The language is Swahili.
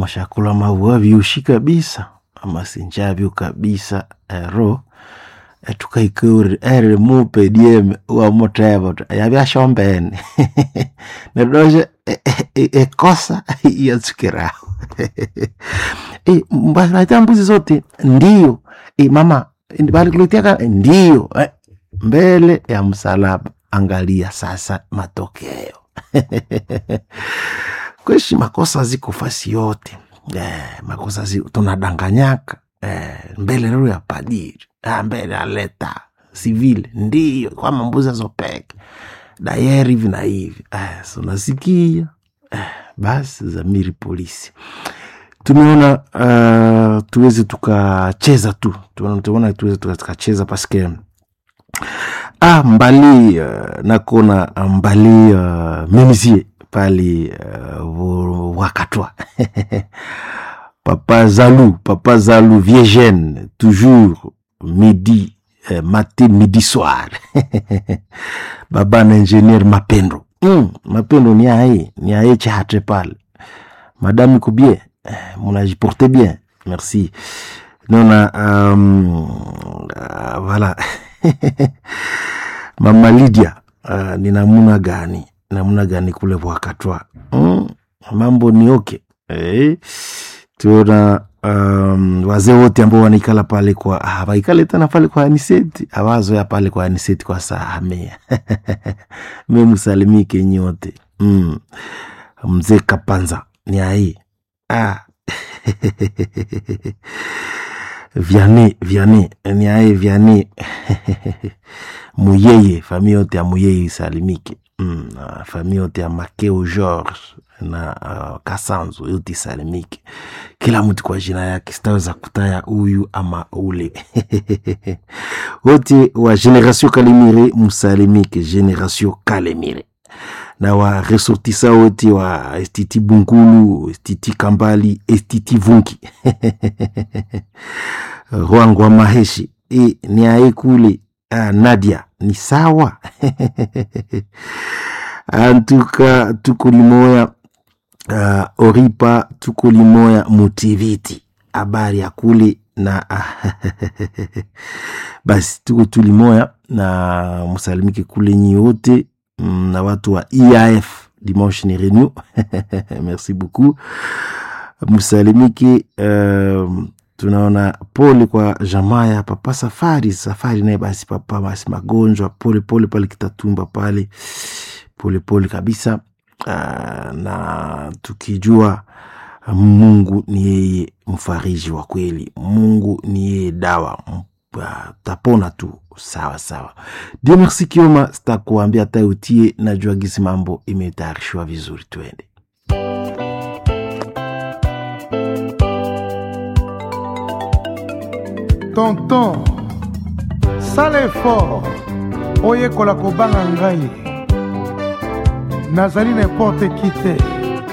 shakula maua vyushi kabisa amasinjavyo kabisa ero etukaikeuri ere mupe dieme uamoteva yavyashombene nedoshe ekosa yatsukiraho e, mbanaita mbuzi zote ndio e, mama balikuletea ndio eh, mbele ya msalaba angalia sasa matokeo kweshi makosa ziko fasi yote eh, makosa zi, tunadanganyaka eh, mbele lero ya padiri ah, mbele ya leta sivile ndiyo kwa mambuzi azopeke dayeri hivi na hivi eh, sunasikia eh, basi zamiri polisi tumeona uh, tuweze tukacheza tu tumeona tuweze tukacheza paske ah, mbali uh, nakona mbali uh, memisie pale uh, wakatwa papa zalu papa zalu viegene toujours midi uh, matin midi soir baba na ingenier mapendo mm, mapendo ni aye ni aye chahatre pale madame iko bien munajiporte bien merci nona um, uh, voilà mama lydia uh, ni namuna gani namna gani kule wakatwa mm, mambo ni oke eh, tuna um, wazee wote ambao wanaikala pale kwa hawaikale tena pale kwa aniseti awazoya pale kwa aniseti kwa sahamea memusalimike nyote mm. mzee kapanza ni ai ah. vyane vyane ni aye vyane muyeye famille yote ya muyeye isalimike mm, uh, famille yote ya makeo george na uh, kasanzo yote isalimike kila mtu kwa jina yake sitaweza kutaya huyu ama ule wote wa generation kalemire musalimike generation kalemire na wa resortisa wote wa estiti bunkulu estiti kambali estiti vunki rwangwa maheshi e, ni aye kule ah, nadia ni sawa antuka tuko limoya uh, oripa tuko limoya mutiviti habari ya kule na basi tuko tulimoya na msalimike kule nyi wote na watu wa EAF dimanche ni renew merci beaucoup msalimiki uh, tunaona pole kwa jamaa ya papa safari safari naye basi papa basi magonjwa pole pole pale kitatumba pale pole pole kabisa uh, na tukijua mungu ni yeye mfariji wa kweli mungu ni yeye dawa tapona tu sawa sawa dio merci kioma sitakuambia hata utie najua gisi mambo imetayarishwa vizuri twende tonton sala effort oyekola kobanga ngai nazali n'importe ki te